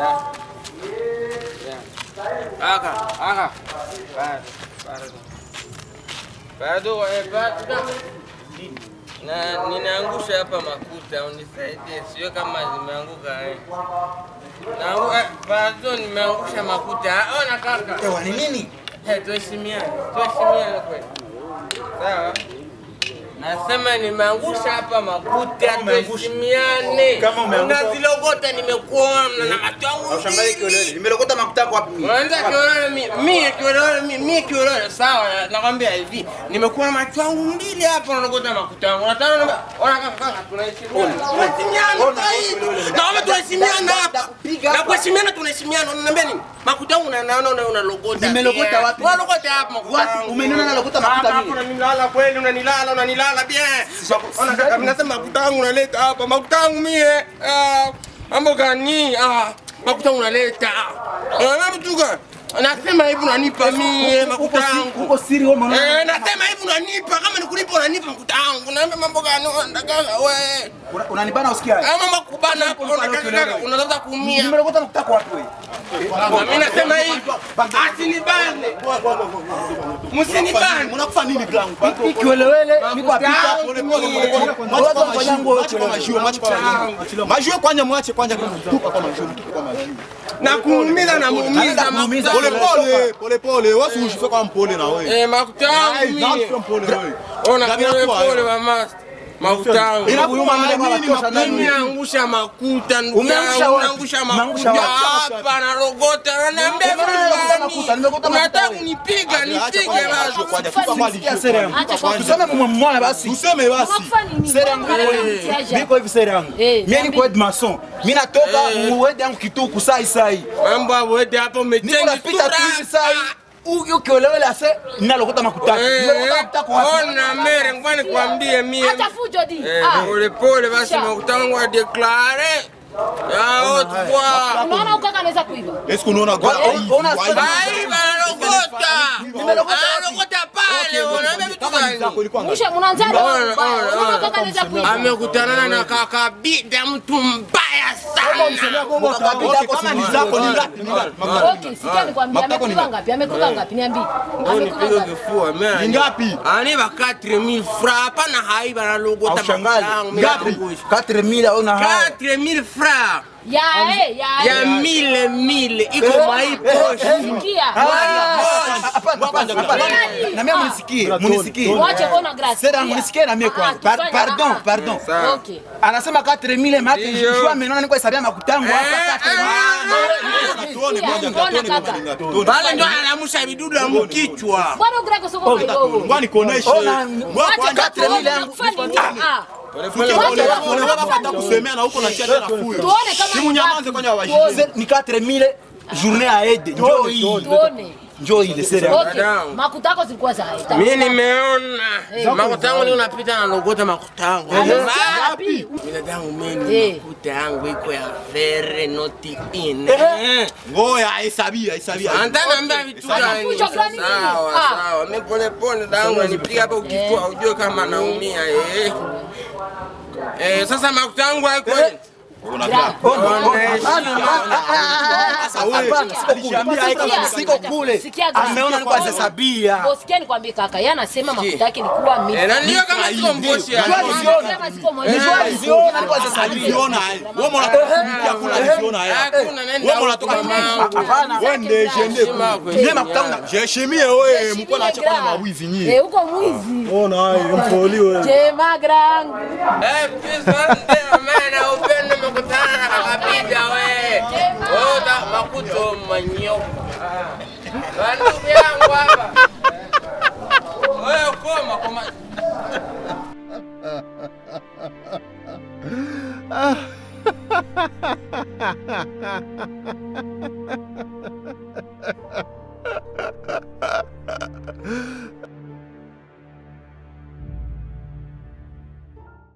Aka, aka. Bado, bado. Bado, eh, bado. Na ninaangusha hapa makuta, unisaidie, sio kama zimeanguka eh. Naangu- eh, Bado nimeangusha makuta. Ah, Ona kaka. Ewa, ni nini? Eh, tuheshimiane, tuheshimiane kweli. Sawa? Nasema nimeangusha hapa makuta, umeangusha. tuheshimiane. Kama umeangusha- Unazilogota nimekuona na macho yangu Aushangalie kiolele. Nimelokota makuta yako wapi mimi? Unaanza kiolele mi- mi kiolele mi- mi kiolele sawa nakwambia hivi nimekuwa na macho yangu mbili hapa unakota makuta yangu unataka ona ona kaka kaka tunaheshimiana tunaheshimiana Ona, zaidi. ona, ona. naomba tunaheshimiana hapa Nakupiga na hapa. kuheshimiana tunaheshimiana unaniambia nini makuta yangu na naona una unalogota Nimelogota pia. wapi? unalogota hapa makuta Wapi? yangu. Umeniona nalogota makuta Hapa, mimi? hapa unanilala kweli unanilala unanilala bien ona kaka mimi nasema makuta yangu unaleta hapa makuta yangu mie ah, mambo gani ah makuta yangu unaleta ah mtuka nasema hivi unanipa mie makuta yangu Uko siri wewe mwana. Eh, nasema hivi unanipa kama nikulipa unanipa makuta yangu naambia mambo gani unataka we Una- Unanibana usikia? ama makubana hapo Uko unataka kelele. kaka unaweza kuumia Nimelokota makuta yako wapi wewe? mimi nasema hivi asinibane msinibane Unakufa nini blangu? Hii kiolele niko apita. Pole, pole, pole, pole. Watu wanafanya nguo yote. Majue kwanja mwache kwanja tupa kwa majue tupa kwa majue. na kuumiza na muumiza kuumiza. Pole makuta pole pole pole wasi ushife kwa mpole na wewe. eh makuta yangu Ai, na mie ushife mpole wewe. ona Gabi pole nakuwa, pole eh. wa master makuta yangu Inakuuma nini Makuta mimi makuta? angusha makuta ndugu Umeangusha yangu, wapi? unaangusha Umeangusha makuta wapi? hapa na rogota ananiambia Nimeona nimekuta makuta, nimekuta makuta unataka wewe. kunipiga Acha nipige kwanza basi majue kwanja tupa kwa Sikia sere yangu. Acha kwanza. Tuseme mwa mwana basi. Useme basi. Sere yangu niko hivi sere yangu. Eh, Mimi niko head mason. Mimi natoka muwede yangu kituku sai sai. mambo awete hapo Niko umechengi napita tu hivi sai. Huyo kiolele ase ninalokota makuta. Nimelokota makuta yako wapi? ona mere ngwani kwambie mie Acha fujo di. Eh, Ah, pole pole basi Sha. makuta wangu adeklare yao tukwa unaona ukaka anaweza kuiba. Eske unaona kwa Ona- Ai, banalogota analogota pale unaambia vitu gani Mwisho mnaanza Ona, ona, unaona ona. ukaka anaweza kuiba. amekutana na kaka bida mtu mbaya sana Kama ni zako ni ngapi? Ni ngapi? Okay, sikia nikwambia amekuiba ngapi? Amekuiba ngapi? Niambie. Amekuiba nipige ngapi? kifua mimi Ni ngapi? aniba 4000 francs hapana hai banalogota Aushangazi. makutangu Ngapi? 4000 au na haya. 4000 francs Ya eh, ya ya eh. mile mile iko mwai poshi Sikia. Hapana, hapana, hapana. Na mimi munisikie, munisikie. Mwache bona grace. Sera yangu nisikie na mimi kwanza. Ah, Par- tufanye- Pardon, ah, ah. pardon. Sawa. Okay. Anasema 4000 maki Ndio. jua amenona niko hesabia makutangu hapa Eh, 4000. Tuone Sikia, moja mbona tuone kaka? kama ni ngapi. Tuone. pale ndo anamusha vidudu ya mkichwa Bwana ugrako soko kidogo. Ngwani kuoneshe. Ona, Ngwa Wacha kwanja kaka, mili yangu. unafanya nini? Ah. Pole pole pole pole hata kusemea na huko na chia tena fuyo. Tuone kama Simu ni nyamanze ngapi. kwanja wajue. Se- ni 4000 journée à aide. Njoo hii. Tuone. Njoo hii sera yangu. Okay. Makuta yako zilikuwa za aita. mi nimeona makutangu ni unapita na logota makutangu Ngapi? binadamu mimi Eh. makuta yangu iko ya vere noti in Ngoya hesabia hesabia. antanambia vitu gani Fujo gani? sawa Ah. sawa mi pole pole dangu nipiga hapa ukifua ujue kama naumia eh eh sasa makuta yangu haiko Hapana, siko kule. Siko kule. Sikia grace. Ameona niko hesabia. Bosikia nikwambie kaka, yeye anasema makuta yake ilikuwa mimi. eh na ndio kama siko mboshi ya Njoo aliziona. Anasema siko mwenyewe. Njoo aliziona niko hesabia. Aliziona hai. Wewe mbona unatumikia kuna aliziona hai. hakuna nenda Wewe unatoka huko, mama. mamangu. Hapana. Wewe ndiye jende. Heshima kwa Mimi heshima. makutangu Jeshimie wewe mko na chakula na mawizi nyinyi. Eh, uko mwizi. Ona hai mpoli wewe. Jema grangu. Eh, pisa ndio maana upendo umekutana na kakapija we. Oda makuto manyoka. Ah. Ndugu yangu hapa. Wewe koma koma. ha ha ha